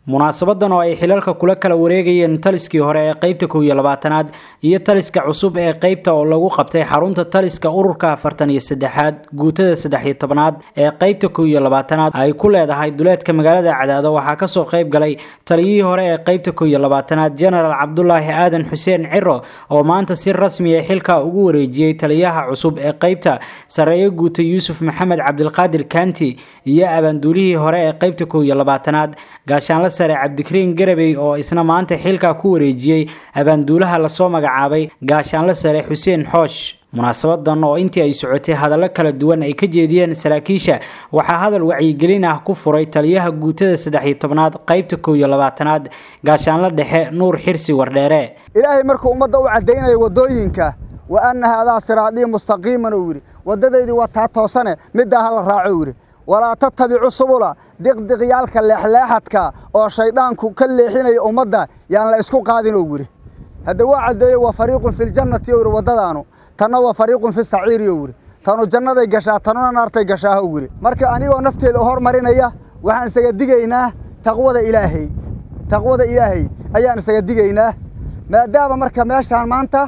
munaasabadan oo ay xilalka kula kala wareegayeen taliskii hore ee qeybta kow iyo labaatanaad iyo taliska cusub ee qeybta oo lagu qabtay xarunta taliska ururka afartan iyo saddexaad guutada saddex iyo tobnaad ee qeybta kow iyo labaatanaad ay ku leedahay duleedka magaalada cadaado waxaa kasoo qeyb galay taliyihii hore ee qeybta kow iyo labaatanaad genaraal cabdulaahi aadan xuseen ciro oo maanta si rasmiya xilka ugu wareejiyey taliyaha cusub ee qeybta sareeyo guuta yuusuf maxamed cabdilqaadir kanti iyo abaanduulihii hore ee qeybta kow iyo labaatanaad gaashaanla sare cabdikariin garabey oo isna maanta xilka ku wareejiyey abaanduulaha lasoo magacaabay gaashaanla sare xuseen xoosh munaasabadan oo intii ay socotay hadallo kala duwan ay ka jeediyeen saraakiisha waxaa hadal wacyigelin ah ku furay taliyaha guutada saddex iyo tobnaad qeybta kow iyo labaatanaad gaashaanla dhexe nuur xirsi wardheere ilaahay markuu ummadda u caddaynayo waddooyinka wa anna haadaa siraadii mustaqiiman uu yidhi waddadaydii waa taa toosane middaa ha la raaco uu yidhi walaa tattabicu subula diqdiqyaalka leexleexadka oo shayddaanku ka leexinaya ummadda yaan la isku qaadin uu yidhi hadda waa caddeeyo waa fariiqun filjannati ou yidhi waddadaanu tanna waa fariiqun fi saciiri ou yidhi tanu jannaday gashaa tanuna naartay gashaa ou yidhi marka anigoo nafteeda hormarinaya waxaan isaga digaynaa taqwada ilaahay taqwada ilaahay ayaan isaga digaynaa maadaama marka meeshaan maanta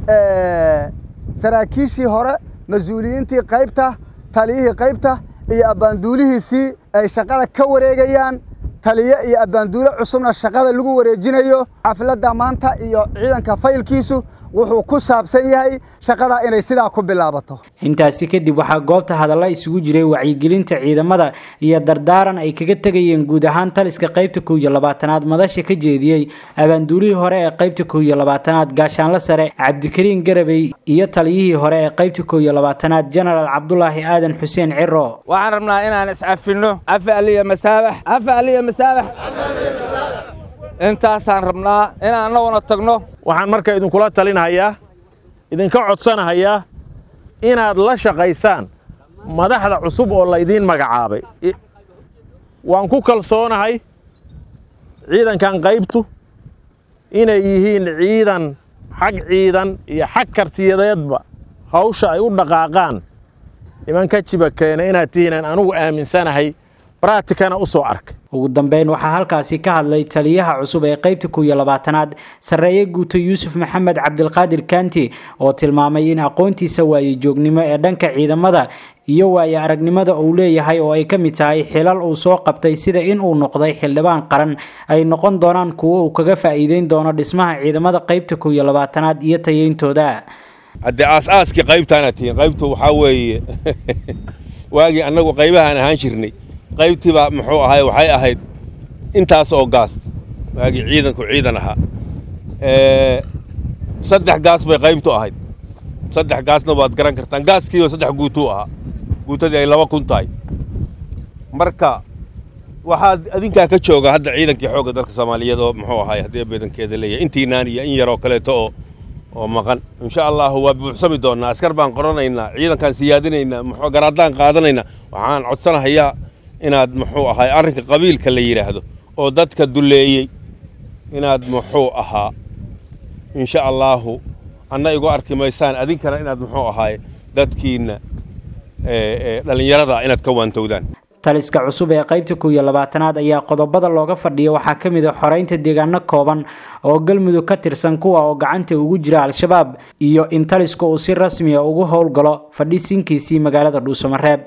saraakiishii hore mas-uuliyiintii qaybta taliyihii qaybta iyo abbaanduulihiisii ay shaqada ka wareegayaan taliye iyo abbaanduule cusubna shaqada lagu wareejinayo xafladda maanta iyo ciidanka faylkiisu wuxuu ku saabsan yahay shaqadaa inay sidaa ku bilaabato intaasi kadib waxaa goobta hadalla isugu jiray wacyigelinta ciidamada iyo dardaaran ay kaga tegayeen guud ahaan taliska qeybta kow iyo labaatanaad madasha ka jeediyey abaanduulihii hore ee qeybta kow iyo labaatanaad gaashaanla sare cabdikariin garabey iyo taliyihii hore ee qeybta kow iyo labaatanaad genaraal cabdulaahi aadan xuseen ciro waxaan rabnaa inaan iscafinno afa aliya masaabax afa aliya masaabax intaasaan rabnaa inaan annaguna tagno waxaan marka idinkula talinhayaa idinka codsanahayaa inaad la shaqaysaan madaxda cusub oo laydiin magacaabay waan ku kalsoonahay ciidankan qaybtu inay yihiin ciidan xag ciidan iyo xag kartiyadeedba hawsha ay u dhaqaaqaan nimanka jiba keena inaad tihiinaan anugu aaminsanahay braatikana u soo arkay ugu dambeyn waxaa halkaasi ka hadlay taliyaha cusub ee qeybta kow iyo labaatanaad sarreeye guuto yuusuf maxamed cabdilqaadir kanti oo tilmaamay in aqoontiisa waaye joognimo ee dhanka ciidamada iyo waaye aragnimada uu leeyahay oo ay ka mid tahay xilal uu soo qabtay sida in uu noqday xildhibaan qaran ay noqon doonaan kuwo uu kaga faa'iideyn doono dhismaha ciidamada qeybta kow iyo labaatanaad iyo tayeyntooda haddee aas-aaskii qaybtaana tihiin qaybtu waxaa weeye waagii annagu qaybahaan ahaan jirnay qaybtiibaa muxuu ahay waxay ahayd intaas oo gaas waagii ciidanku ciidan ahaa saddex gaas bay qaybtu ahayd saddex gaasna waad garan kartaan gaaskiiba saddex guutuu ahaa guutadii ay laba kun tahay marka waxaad adinkaa ka jooga hadda ciidankii xoogga dalka soomaaliyeed oo muxuu ahay haddii badankeeda leeyahay intiinaan iyo in yaroo kaleeto oo oo maqan insha allahu waa buuxsami doonnaa askar baan qoranaynaa ciidankaan siyaadinaynaa muxuu garaadaan qaadanaynaa waxaan codsanahayaa inaad muxuu ahay arrinka qabiilka la yidhaahdo oo dadka dulleeyey inaad muxuu ahaa insha allaahu anna igu arki maysaan adinkana inaad muxuu ahaay dadkiinna dhallinyarada inaad ka waantowdaan taliska cusub ee qeybta kow iyo labaatanaad ayaa qodobada looga fadhiya waxaa ka mid a xoreynta deegaano kooban oo galmudug ka tirsan kuwa oo gacanta ugu jira al-shabaab iyo in taliska uu si rasmiya ugu howlgalo fadhisinkiisii magaalada dhuusamareeb